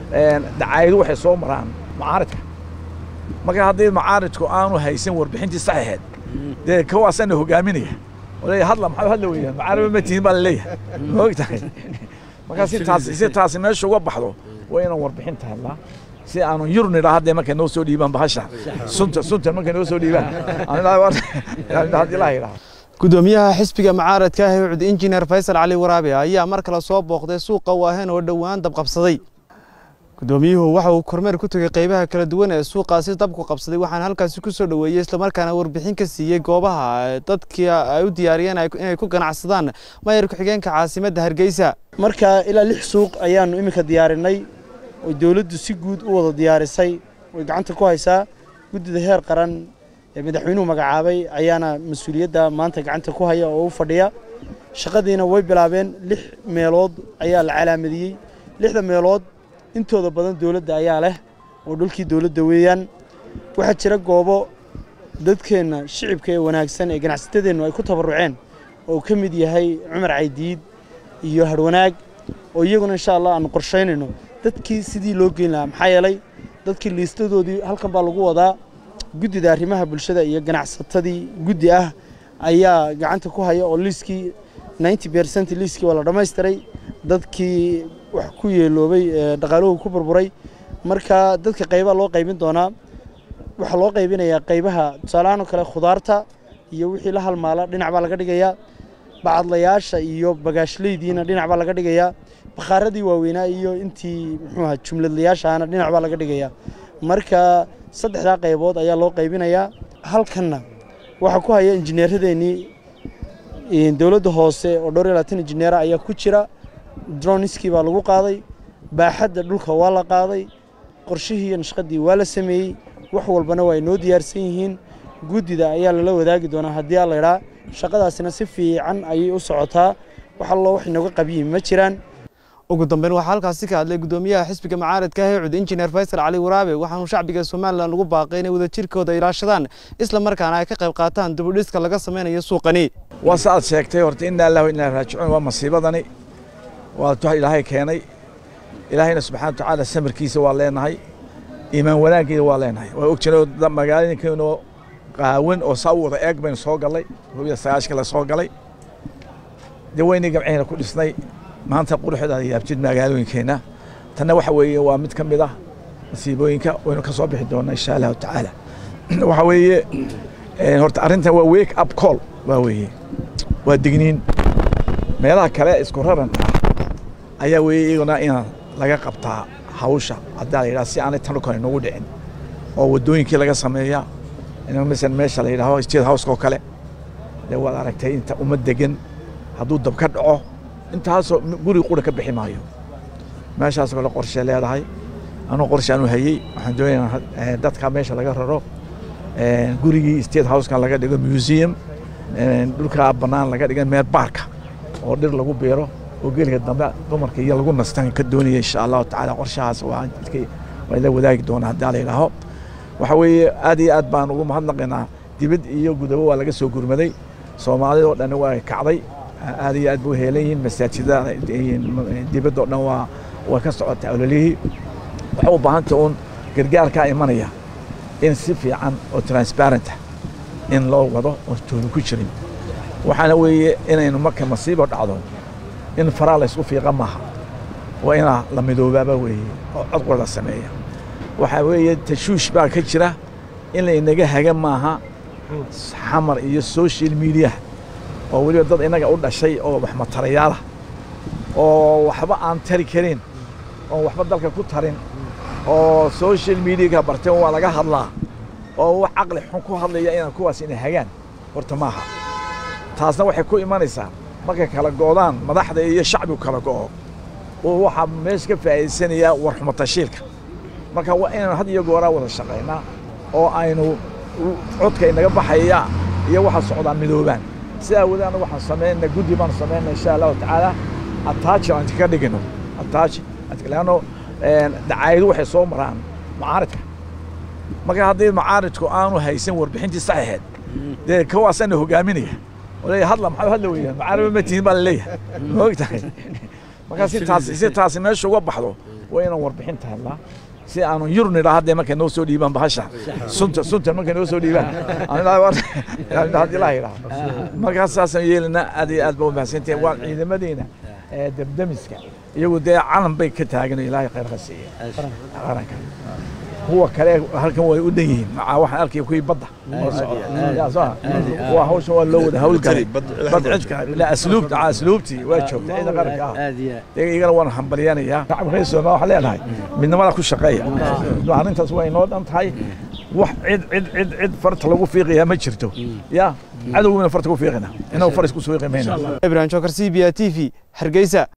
dacaayadu waxay soo maraan macaaridka marka haddii macaaridku aanu haysan warbixintii sax ahayd dee kawaasana hogaaminaya oley hadla maxaa hadla weeyaan macaariba ma tihin baa laleeyahay ma og tahay marka si taasi si taasi meesha uga baxdo waa inaan warbixinta helnaa si aanu yurnidha haddee markay noo soo dhiibaan bahasha sunta sunta markay noo soo dhiibaan haddii ilaha yidhaha gudoomiyaha xisbiga mucaaradka ah ee ucud injineer faysal cali waraabe ayaa mar kale soo booqday suuqa waahen oo dhowaan dabqabsaday gudoomiyuhu waxa uu kormeer ku tegey qaybaha kala duwan ee suuqaasi dabku qabsaday waxaana halkaasi ku soo dhoweeyey islamarkaana warbixin ka siiyey goobaha dadkii ay u diyaariyeen inay ku ganacsadaan mayor ku-xigeenka caasimadda hargeysa marka ilaa lix suuq ayaannu iminka diyaarinay oo dowladdu si guud u wada diyaarisay way gacanta ku haysaa guddida heer qaran ee madaxweynuhu magacaabay ayaana mas-uuliyadda maanta gacanta ku haya oo u fadhiya shaqadiina way bilaabeen lix meelood ayaa la calaamadiyey lixda meelood intooda badan dowladda ayaa leh oo dhulkii dowladda weeyaan waxaa jira goobo dadkeenna shicibka ee wanaagsan ee ganacsatadeennu ay ku tabarruceen oo ka mid yahay cumar caydiid iyo harwanaag oo iyaguna insha allah aanu qorshaynayno dadkii sidii loo geyn lahaa maxaa yeelay dadkii liistadoodii halkan baa lagu wadaa guddida arrimaha bulshada iyo ganacsatadii guddi ah ayaa gacanta ku haya oo liiskii ninety percent liiskii waa la dhammaystiray dadkii wax ku yeeloobay dhaqaaluhu ku burburay marka dadka qaybaa loo qaybin doonaa waxaa loo qaybinayaa qaybaha tusaalahaan oo kale khudaarta iyo wixii la halmaala dhinac baa laga dhigayaa bacadlayaasha iyo bagaashleydiina dhinac baa laga dhigayaa bakhaaradii waaweynaa iyo intii muxuu ahaa jumladlayaashaana dhinac baa laga dhigayaa marka saddexdaa qaybood ayaa loo qaybinayaa halkanna waxaa ku haya injineeradeennii dowladda hoose oo dhowr iyo labaatan injineera ayaa ku jira droniskii baa lagu qaaday baaxadda dhulka waa la qaaday qorshihii iyo nashqadii waa la sameeyey wax walbana waa ay noo diyaarsan yihiin guddida ayaa lala wadaagi doonaa haddii aa laydhaa shaqadaasina si fiican ayay u socotaa wax allo wax inooga qabyihin ma jiraan ugu dambeyn waxaa halkaasi ka hadlay gudoomiyaha xisbiga mucaaradka ah ee cud injineer faysal cali waraabe waxaanu shacbiga somalilan ugu baaqay inay wadajirkooda ilaashadaan isla markaana ay ka qayb qaataan dibudhiska laga samaynayo suuqani waa sa aad sheegtay horta inna allahu inaa raajicuun waa masiibadani waa wax ilaahay keenay ilaahayna subxana watacaala samirkiisa waa leenahay iimaan wanaaggeeda waa leenahay waa og jiroo magaalooyinkeenoo qaawan oo saa u wada eeg baynu soo gallay hubiya sagaashka la soo galay dee weynii gamcihina ku dhisnay maanta quruxda yaabjid magaalooyinkeenna tanna waxa weeye waa mid ka mid ah masiibooyinka waynu ka soo bixi doonaa insha allahu tacaala waxa weeye horta arrintan waa wake up call waa weeye waa digniin meelaha kale isku raran ah ayaa weeye iyaguna in laga qabtaa hawsha haddaa la yidhaha si aanay tan kale nagu dhicin oo waddooyinkii laga sameeya masalan meesha la yidhaaho state house oo kale dee waad aragtay inta uma degan hadduu dab ka dhaco intaasoo guri qura ka bixi maayo meeshaas kale qorshe leedahay anuu qorshe aanu hayey waxaan doonayaa dadka meesha laga raro gurigii state houseka laga dhigo museum dhulka bannaan laga dhiga meel baarka oo dhir lagu beero oo geliga dambe dumarka iyo lagu nastan ka doonaya insha allahu tacaala qorshahaas waa waa la wadaagi doonaa haddii la yidhaaho waxa weeye aad iyo aad baan ugu mahadnaqaynaa dibad iyo gudabo waa laga soo gurmaday soomaalida oo dhan waa kacday aad iyo aad buu heelan yihiin masaajidada dibadda oo dhan waa waa ka socotaa ololihii waxay u baahanta uun gargaarkaa imanaya in si fiican oo transparenta in loo wado oo tooni ku jirin waxaana weeye inaynu marka masiibo dhacdo in faraa laysku fiiqa maaha waa inaa la midoobaaba weeye oo codqor la sameeya waxaa weeye tashuush baa ka jira in laynaga haga maaha xamar iyo social mediaha oo weliba dad innaga u dhashay oo wax matarayaala oo waxba aan tari karin oo waxba dalka ku tarin oo social mediaga barteen waa laga hadlaa oo wax caqli xun ku hadlaya inaan kuwaas ina hagaan horta maaha taasna waxay ku imanaysaa markay kala go'daan madaxda iyo shacbigu kala go'o oo waxaa meesha ka faa'iidaysanayaa warxumatashiilka marka waa inaynu had iyo gooraa wada shaqaynaa oo aynu codka inaga baxaya iyo waxa socdaa midoobaan sidaa wada anagu waxaan samaynaa guddi baanu samaynaa insha allahu tacaala attaaji aan ka dhigino attaaji leanno dacaayadu waxay soo maraan macaaridka marka haddii macaaridku aanu haysan warbixintii sax ahayd dee kawaasana hogaaminaya oley hadla maxaa hadla weeyaan macaariba ma tihin baa laleeyahay ma og tahay marka si taasi si taasi meesha uga baxdo waa inaan warbixinta helnaa si aanu yurnidha haddee markay noo soo dhiibaan bahasha sunta sunta markay noo soo dhiibaan haddii laa yidhaha markaas saasaan yeelinaa aad iyo aad ba u mahadsantihin waa ciidamadeena ee debdemiska iyagu dee calan bay ka taagan ilaahay khayr ka siiya qaranka kuwa kale halkan way u dhan yihiin macaa waxaan arkaya kuwii badda waa hawshan waa loo wada hawlgalay bad cidka la asluubta aa asluubtii waa joogta ciidan qaranka ah dee igana waan hambalyanayaa shacabka reer soomaaliya waxaan leenahay midnimada ku shaqeeya arrintaas waa inoo dhan tahay wax cid cid cid cid farta lagu fiiqayaa ma jirto ya cadowguna farta ku fiiqina inagu far isku suuqi mayna ibrahim jokar c b a t v hargeysa